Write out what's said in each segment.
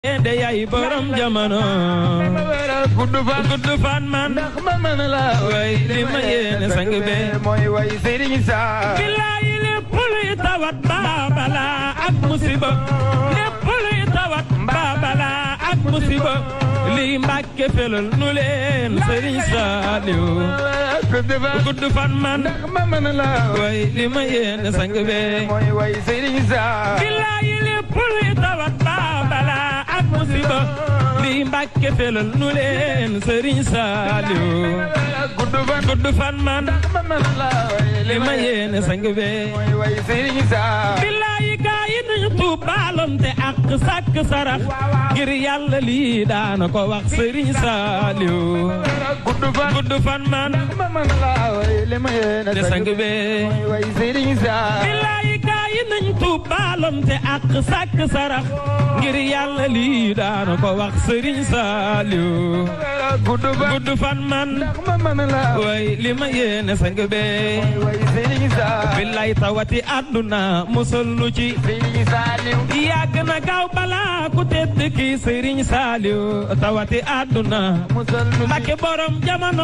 de yaay borom jamono gudd fan gudd fan man ndax ma mën la way li ma yéene sang be mooy way Serigne Sa bilaay lépp luy tawat baabala ak musiba lépp luy tawat baabala ak musiba lii mbàkke felal nu leen Serigne Saliou gudd fan gudd fan man ndax ma mën la way li ma yéene sang be mooy way Serigne Sa bilaay lépp luy tawat baabala ak musiba lii mbàkke felal nu leen Serigne Saliou gudd fan gudd fan man ndax ma mën la li ma yéene sang be mooy way Serigne Sa billaayi gaa yi nañu tuub baalonte ak sàkk sarax ngir yàlla lii daana ko wax Serigne Saliou gudd fan gudd fan man ndax ma mën la li ma yéene de sang be mooy way Serigne Sa billaayi gaa yi nañu tuub baalonte ak sàkk sarax ngir yàlla lii daana ko wax Serigne Saliou gudd fan gudd fan man ndax ma mën la way li ma yéene sang be way Serigne Sa billaay tawati àdduna musal lu ci Serigne Saliou yàgg na gaaw balaa ku tedd ki Serigne Saliou tawati àdduna musal nu Mbàkke borom jamono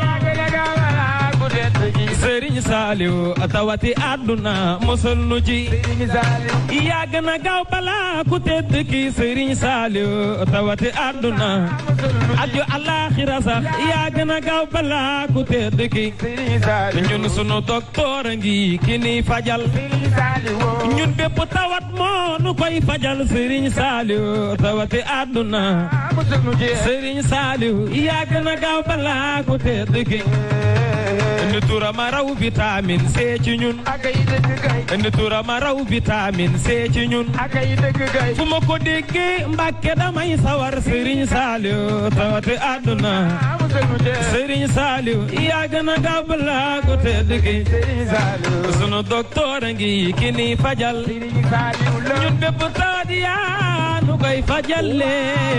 ku tedd gi Serigne Saliou tawati àdduna musal nu ci Serigne Saliou yàgg na gaaw balaa ku tedd ki Serigne Saliou tawati àdduna aju alaxira sax yàgg na gaaw balaa ku tedd ki Serigne Saliou ñun sunu docteur a ngi ki ni fajal Serigne Saliou ñun bépp tawat moo nu koy fajal Serigne Saliou tawati àdduna musal nu ci Serigne Saliou yàgg na gaaw balaa ku tedd ki indi turama raw vitamine C ci ñun akay dëgg kay indi turama raw vitamine C ci ñun akay dëgg kay fu ma ko déggee Mbàkke damay sawar Serigne Saliou tawati àdduna musal nu ci Serigne Saliou yàgg na gaaw balaa ku tedd ki Serigne Saliou sunu docteur a ngi ki ni fajal Serigne Saliou la ñun bépp tawat yaa nu koy fajalee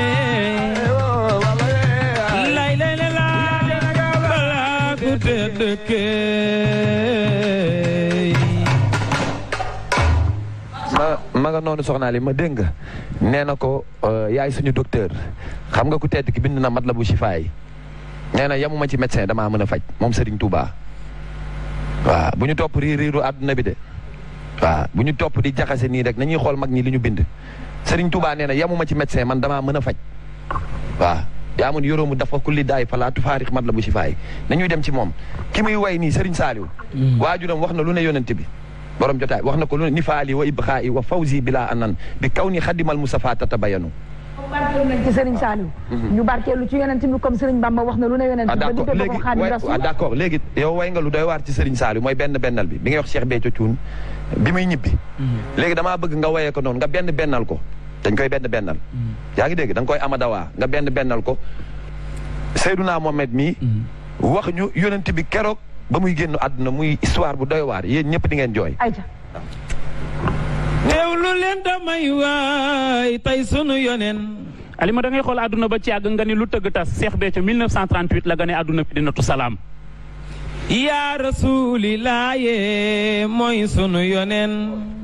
lay lay la la balaa ku tedd kee ma ma nga noonu soxnaa li ma dégg nga nee na ko yaay suñu docteur xam nga ku tedd ki bind na mat la bu sifaay nee na yamuma ci médecin damaa mën a faj moom Serigne Touba waaw bu ñu topp riir riiru àdduna bi de waaw bu ñu topp di jaxase nii rek nañuy xool mag ñi li ñu bind Serigne Touba nee na yamuma ci médecin man damaa mën a faj waaw yaa mun yoroomu dafa kulli daay falaa tufaarix mat la bu sifaay nañuy dem ci moom ki muy way nii Serigne Saliou waajuram wax na lu ne yonent bi borom jotaay wax na ko lu ne nifaali wa ibxaa'i wa fawzi bila anan bi kaw ni xadimal Mustafa tatabayanu barkeelu nañ ci Serigne Saliou ñu barkeelu ci yonent bi comme Serigne Bamba wax na lu ne yonent ah bi ba d'accord diggee léegi ko Xaadim way Rasul ah d'accord léegi yow way nga lu doy waar ci Serigne Saliou mooy benn bennal bi bi ngay wax Cheikh Béthio Thioune bi muy ñibbi léegi damaa bëgg nga wayee ko noonu nga benn bennal ko dañ koy benn bennal yaa ngi dégg da nga koy amadawaa nga benn bennal ko Seydouna Mohamed mii wax ñu yonent bi keroog ba muy génn àdduna muy histoire bu doy waar yéen ñëpp di ngeen jooy ayca teewlu leen damay waay tey sunu yonen Alima da ngay xool àdduna ba ci yàgg nga ni lu tëgg tas Cheikh Béthio 1938 la gane àdduna Medinatu Salaam yaa rasuulillaahi mooy sunu yonen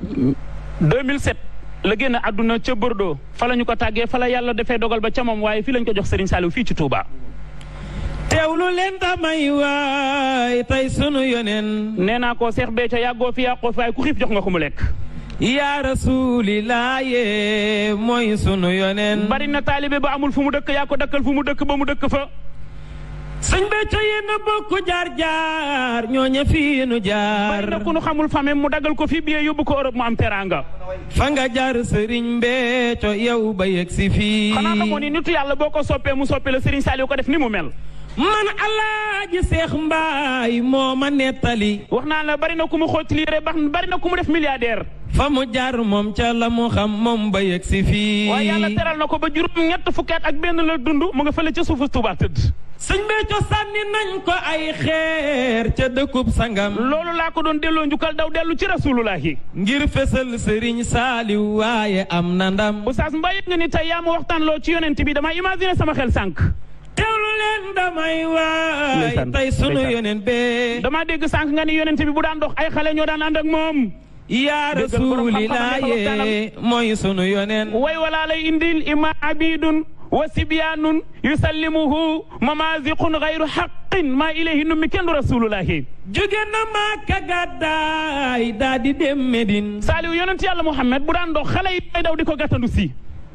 2007 la génn àdduna ca Bordeaux fa la ñu ko tàggee fa la yàlla defee dogal ba ca moom waaye fii lañ ko jox Serigne Saliou fii ci Touba. teewlu leen damay waay tey sunu yonen nee naa ko Cheikh Béthio yàggoo fi yàqoo fi waaye ku xiif jox nga ko mu lekk. yaa rasuulillaahi mooy sunu yonen bari na taalibe ba amul fu mu dëkk yaa ko dëkkal fu mu dëkk ba mu dëkk fa. sëñ Béthio yéen a bokk jaar jaar ñooña fii nu jaar bari na ku nu xamul famem mu daggal ko fii biyee yóbbu ko Europe mu am teraanga. fa nga jaar sëriñ Béthio yow ba yegg si fii xanaa xamoo ni nitu yàlla boo ko soppee mu soppee la Serigne Saliou ko def ni mu mel. man alaaji seex mbaay moo ma nettali wax naa la bari na ku mu xooj liire bax bari na ku mu def milliardaire. fa mu jaar moom ca la mu xam moom ba yegg si fii waaye yàlla teral na ko ba juróom ñett fukki at ak benn la dund mu nga fële ca suufu Touba tëdd. sëñ Béthio sànni nañ ko ay xeer ca dëkkub sangam loolu laa ko doon delloo njukkal daw dellu ci rasulullahi ngir fesal sëriñ saaliw waaye am na ndam Oustaz Mbaye nga ni tey yaa ma waxtaan loo ci yonent bi dama imaginer sama xel sànq. teewlu leen damay waay Ndeysaan, tey sunu ndeysaan. yeneen bee dama dégg sànq nga ni yonent bi bu daan dox ay xale ñoo daan ànd ak moom. yaa Déggal borom xam-xam rasulilah ne dafa yee mooy sunu yoneen way walaa lay indil ima abidun wa sibyaanun yusallimuhu mamaziqun gayru xaqin maa ilayhi nummi kenn du rasulullahi jóge na Makka gàddaay daa di dem Medine saaliw yonent yàlla Muhammad bu daan dox xale yi day daw di ko gàttandu si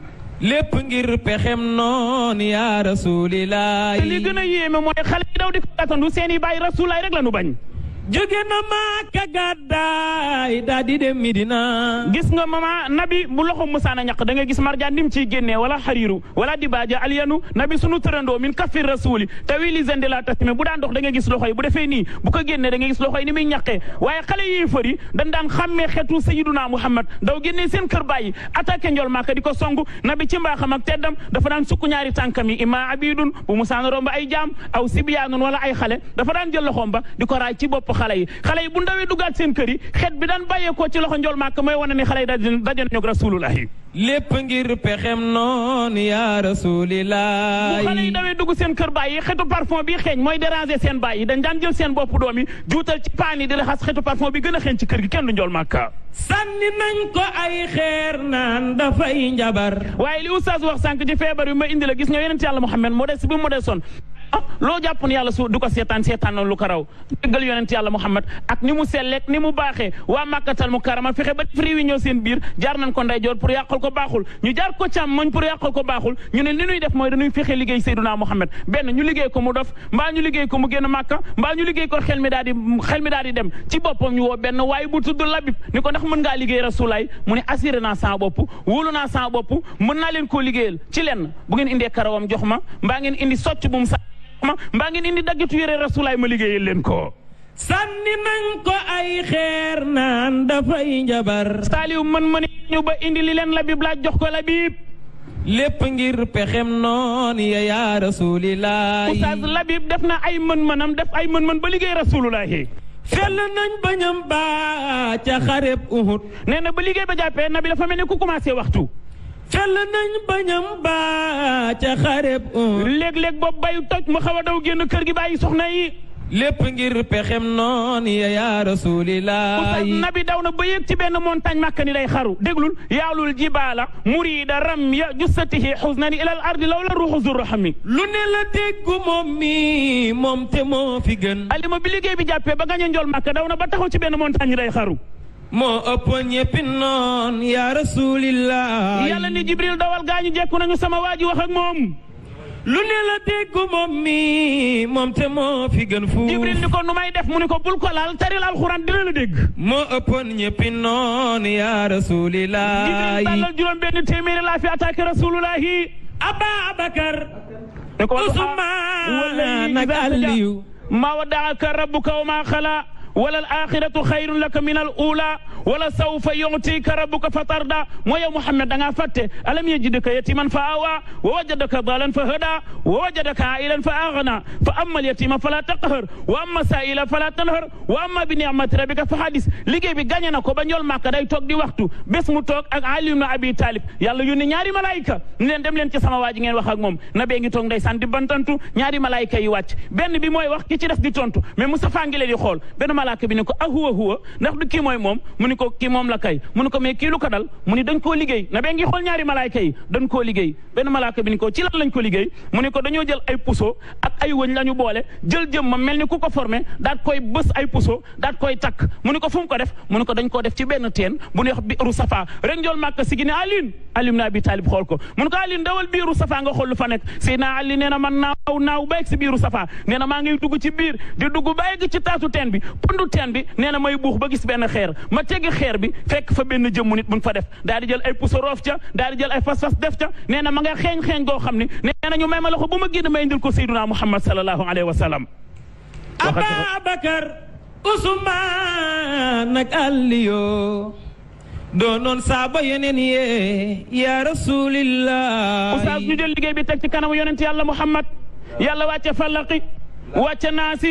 lépp ngir pexem noon yaa rasulilah te li gën a yéeme mooy xale yi daw di ko gàttandu seen i bàyyi rasulaay rek la nu bañ jóge na Makka gàddaay daa di dem Medina gis nga mama nabi bu loxo musaana ñaq da nga gis marjaan nim ciy génnee wala xariiru wala dibaaja aliyanu nabi sunu tërandoo min kafir rasuli tawili zende la tasime bu daan dox da nga gis loxo yi bu defee nii bu ko génnee da nga gis loxo yi ni muy ñaqee waaye xale yi fëri dañ daan xàmmee xeetu sayiduna muhammad daw génnee seen kër bàyyi attaqué njol maaka di ko song nabi ci mbaaxam ak teddam dafa daan sukk ñaari tànkam yi ima abidun bu musaana romb ay jaam aw sibyaanun wala ay xale dafa daan jël loxoom ba di ko raay ci bopp xale yi xale yi bu ndawee duggaat seen kër yi xeet bi daan bàyyeekoo ci loxo njol maaka mooy wane ni xale yi daje daje nañu ak rasulullahi lépp ngir pexem noon yaa bu rasulilah xale yi dawee dugg seen kër bàyyi xetu parfum bi xeeñ mooy déranger seen bàyyi dañ daan jël seen bopp doom yi juutal ci paan yi di la xas xetu parfum bi gën a xeeñ ci kër gi kenn du njol màkka sànni nañ ko ay xeer naan dafay njabar waaye li oustaz wax sànq ci feebar bi ma indi la gis nga yonent yàlla Muhammad modeste bi mu modeste son ah loo jàpp ne yàlla su du ko seetaan seetaan noonu lu ko raw déggal yonent yàlla Muhammad ak ni mu selleek ni mu baaxee waa màkkatal mu karama fexe ba def réunion seen biir jaar nañ ko ndeyjoor pour yàqal ko baaxul ñu jaar ko càmmoñ pour yàqal ko baaxul ñu ne li ñuy def mooy dañuy fexe liggéey Seyduna Muhammad benn ñu liggéey ko mu dof mbaa ñu liggéey ko mu génn màkka mbaa ñu liggéey ko xel mi daal di xel mi daal di dem ci boppam ñu woo benn waaye bu tudd labib ni ko ndax mën ngaa liggéey rasulaay mu ne assuré naa sama bopp wóolu naa sama bopp mën naa leen koo liggéeyal ci lenn bu ngeen indee karawam jox ma mbaa ngeen indi socc bu mu sa ma mbaa ngeen indi daggitu yére rasulaay ma liggéeyal leen ko sànni nañ ko ay xeer naan dafay njabar saaliw mën mën ñu ba indi li leen labib laaj jox ko labib lépp ngir pexem noon ya yaa rasulilah oustaz labib def na ay mën-mënam def ay mën-mën ba liggéey rasulullahi fel nañ bañam ba ca xareb Uhud nee na ba liggéey ba jàppee nabi dafa mel ni ku commencé waxtu fel nañ bañam ba ca xareb Uhud léeg-léeg boobu bayu toj mu xaw a daw génn kër gi bàyyi soxna yi lépp ngir pexem noon ya yaa rasulilah oustaz nabi daw na ba yéeg ci benn montagne màkka ni day xaru déglul yaalul jibaala murida ram ya jussatihi xusnani ilal ardi law la ruuxu zurrahami lu ne la déggu moom mi moom te moo fi gën alima bi liggéey bi jàppee ba gañe njool màkka daw na ba taxaw ci benn montagne ni day xaru moo ëpp ñeppi noon yaa rasulilah yàlla ni jibril dawal gaañu jekku nañu sama waa ji wax ak moom lu ne la déggu moom mi moom te moo fi gën fu jibril ni ko nu may def mu ni ko bul ko laal taril alxuraan dina la dégg moo ëppoon ñeppi noon yaa rasulilah jibril tàllal juróom benn téeméeri laa fi attaqué rasulullahi aba abakar ni ko usmaan ak aliyu ma wadaaka rabbuka wa ma xala wala al axiratu xayrun laka min al ula wala sawfa yutika rabbuka fa tarda moo yow Muhammad da ngaa fàtte alam yajidka yatiman fa awa wa wajadaka dalan fa hada wa wajadaka ailan fa agna fa amma al yatima fala taqhar wa amma saila fala tanhar wa amma bi ni'mati rabbika fa hadis liggéey bi gañe na ko ba ñool Màkka day toog di waxtu bés mu toog ak Ali ibn Abi Talib yàlla yónni ñaari malaayika ni leen dem leen ci sama waa ji ngeen wax ak moom na bee ngi toog ndeysaan di bantantu ñaari malaayika yi wàcc benn bi mooy wax ki ci des di tontu mais Moustapha ngi leen di xool benn malaaka bi ni ko ah huwa huwa ndax du kii mooy moom mu ni ko kii moom la kay mu ni ko mais kii lu ko dal mu ni dañ koo liggéey na bee ngi xool ñaari malaayka yi dañ koo liggéey benn malaaka bi ni ko ci lan lañ ko liggéey mu ni ko dañoo jël ay puso ak ay wëñ la ñu boole jël jëm ma mel ni ku ko formé daat koy bës ay puso daat koy takk mu ni ko fu mu ko def mu ni ko dañ koo def ci benn teen bu ñuy wax biiru safa rek njool màkk si gi ne Alioune Alioune na Abi Talib xool ko mu ni ko Alioune dawal biiru safa nga xool lu fa nekk Seydina Ali nee na man naaw naaw ba egg si biiru safa nee na maa ngi dugg ci biir di dugg ba egg ci taatu teen bi pundu teen bi nee na may buux ba gis benn xeer ma teggi xeer bi fekk fa benn jëmmu nit buñ fa def daal di jël ay puso roof ca daal di jël ay fas-fas def ca nee na ma nga xeeñ xeeñ goo xam ne nee na ñu may ma loxo bu ma génn may indil ko Seydina Muhammad sallallahu alayhi wa sallam Ababakar Usmaan ak Aliyo doonoon saaba yeneen yee yaa rasulillah oustaz ñu jël liggéey bi teg ci kanamu yonent yàlla Muhammad yàlla wàcce falaqi wàcce naasi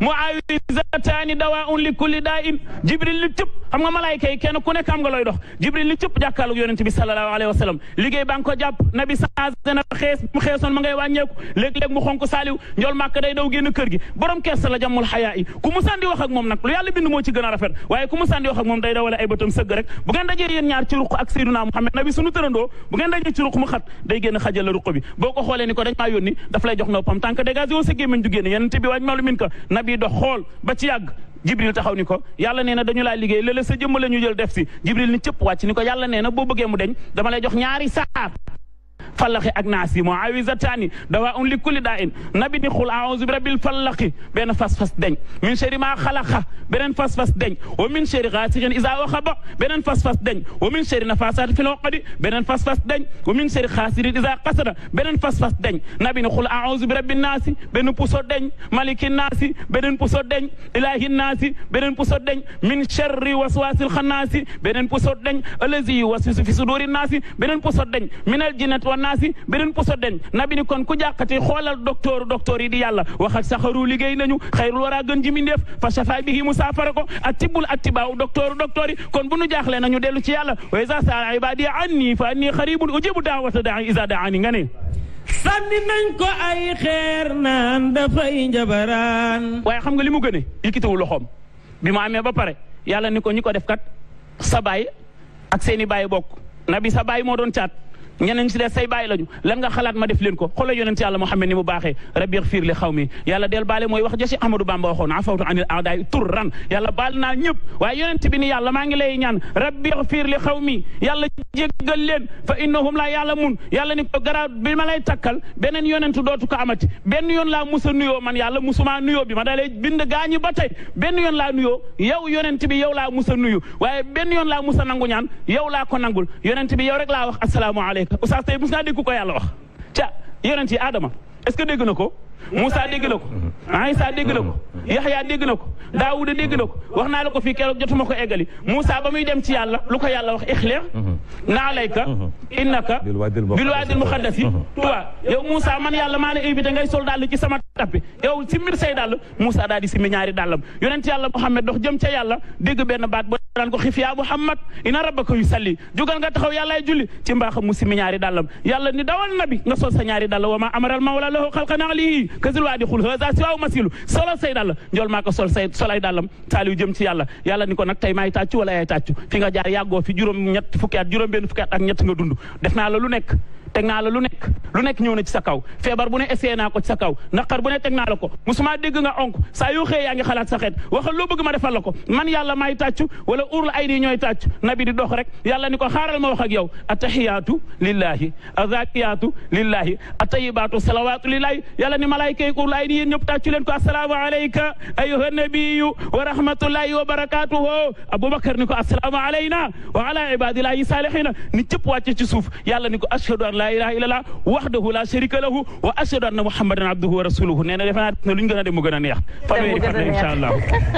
muawizataani dawaun li kulli daa in jibril li cëpp xam nga malaayka yi kenn ku nekk am nga looy dox jibril li cëpp jàkkaarloog yonente bi sallallahu alayhi wa sallam liggéey ba nga ko jàpp nabi changé na xees mu xeesoon ma ngay wàññeeku léeg-léeg mu xonk saaliw njool màkk day daw génn kër gi borom kersa la jàmmul xayaa yi ku mu sànni wax ak moom nag lu yàlla bind moo ci gën a rafet waaye ku mu sànni wax ak moom day dawale ay bëtam sëgg rek bu ngeen dajee yéen ñaar ci ruq ak Seydina Muhammad nabi sunu tërandoo bu ngeen dajee ci ruq mu xat day génn xajal la ruq bi boo ko xoolee ni ko dañ maa yónni daf lay jox noppam tant que dégagé woo sa gémmiñ du génn yonente bi waaj malu min ka nabi dox xool ba ci yàgg jibril taxaw ni ko yàlla nee na dañu laa liggéey léeg-léeg sa jëmm la ñu jël def si jibril ni cëpp wàcc ni ko yàlla nee na boo bëggee mu deñ dama lay jox ñaari saar fallaxi ak naas yi muawizataani dawa un li kulli daa in nabi ni xul aouzu bi rabbil fallaxi benn fas-fas deñ min cheri maa xalaqa beneen fas-fas deñ wa min cheri gaasiqin isa waxaba beneen fas-fas deñ wa min cheri nafasaati fil uqadi beneen fas-fas deñ wa min cheri xaasirin isa qasada beneen fas-fas deñ nabi ni xul aouzu bi rabbin naasi benn puso deñ maliki naasi beneen puso deñ ilahi naasi beneen puso deñ min cherri waswasil xannaasi beneen puso deñ alazi yuwaswisu fi suduri naasi beneen puso deñ minal jinnati wa naasi beneen puso deñ nabi ni kon ku jàqati xoolal docteur docteur yi di yàlla wax ak saxaru liggéey nañu xayrul wara gën ji mindeef fa shafa bihi mu saafara ko ak tibbul ak tibaaw docteur docteur yi kon bu nu jaaxlee nañu dellu ci yàlla wa iza saala ibadi anni fa anni xaribun ujibu daawata daa iza daani nga ne sànni nañ ko ay xeer naan dafay njabaraan waaye xam nga li mu gëne yëkkitiwu loxoom bi mu amee ba pare yàlla ni ko ñi ko def kat sa baay ak seeni baay bokk nabi sa baay moo doon caat ñeneen si des say bàyyi lañu lan nga xalaat ma def leen ko xoolal yonent yàlla Muhammad ni mu baaxee rabbi xfiir li xaw mi yàlla del baale mooy wax ja si Ahmadou Bamba waxoon afawtu anil aadaay turran yàlla baal naa ñëpp waaye yonent bi ni yàlla maa ngi lay ñaan rabbi xfiir li xaw mi yàlla jéggal leen fa innahum laa yàlla mun yàlla ni ko garaaw bi ma lay takkal beneen yonent dootu ko amati benn yoon laa musa nuyoo man yàlla musuma nuyoo bi ma dalee bind gaañi ba tey benn yoon laa nuyoo yow yonent bi yow laa musa nuyu waaye benn yoon laa musa nangu ñaan yow laa ko nangul yonent bi yow rek laa wax asalaamu aleyka oustaz tey mus naa dégg ko yàlla wax ca yonent yi Adama est-ce que dégg na ko Moussa dégg na ko Aïssa dégg na ko Yaxya dégg na ko Daawuda dégg na ko wax naa la ko fii keroog jotuma ko eggali Moussa ba muy dem ci yàlla lu ko yàlla wax ixleer na alayka innaka bil waadil muqaddasi tuwa yow Moussa man yàlla maa la invité ngay sol dàll ci sama tappi yow si mbir say dàll Moussa daal di simmi ñaari dàllam yonent yàlla Muhammad dox jëm ca yàlla dégg benn baat ba daan ko xif yaa Muhammad ina rabbaka yu salli jugal nga taxaw yàllaay julli ci mbaaxam mu simmi ñaari dàllam yàlla ni dawal nabi nga sol sa ñaari dàll wa ma amaral mawla lahu xalqan alihi kasil waa di xul hasa si waaw masilu solo say dàll njool maa ko sol say solay dàllam saaliyu jëm ci yàlla yàlla ni ko nag tey maay tàccu wala yaay tàccu fi nga jaar yàggoo fi juróom ñett fukki at juróom benn fukki at ak ñett nga dund def naa la lu nekk teg naa la lu nekk lu nekk ñëw na ci sa kaw feebar bu ne essayé naa ko ci sa kaw naqar bu ne teg naa la ko musuma dégg nga onk saa yoo xëyee yaa ngi xalaat sa xeet waxal loo bëgg ma defal la ko man yàlla maay tàccu wala urul ay nii ñooy tàccu nabi di dox rek yàlla ni ko xaaral ma wax ak yow attahiyaatu lillahi azakiyaatu lillahi atayibaatu salawaatu lillahi yàlla ni malaayka yi urul ay nii yéen ñëpp tàccu leen ko assalaamu alayka ayuha nabiyu wa rahmatullahi wa barakatuhu aboubacar ni ko assalaamu alayna wa ala ibadillahi salihina ni cëpp wàcce ci suuf yàlla ni ko ashhadu an la ilaha illallah wahdahu la sharika lahu wa ashhadu anna muhammadan abduhu wa rasuluhu nee na defe naa ne lu ñu gën a dem mu gën a neex fanweeri fan la insha allah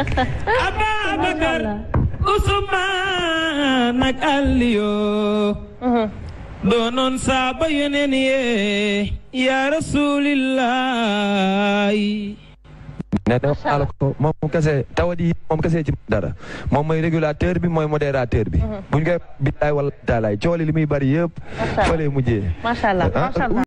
Ababakar Usmaan ak Aliyo doonoon saaba yeneen ye ya rasulillahi ne dama naa la ko moom kese tawat yi moom kese ci dara moom mooy régulateur bi mooy modérateur bi buñ koy billaay wala taalaay cooli li muy bari yëpp fële mujjee macha allah macha allah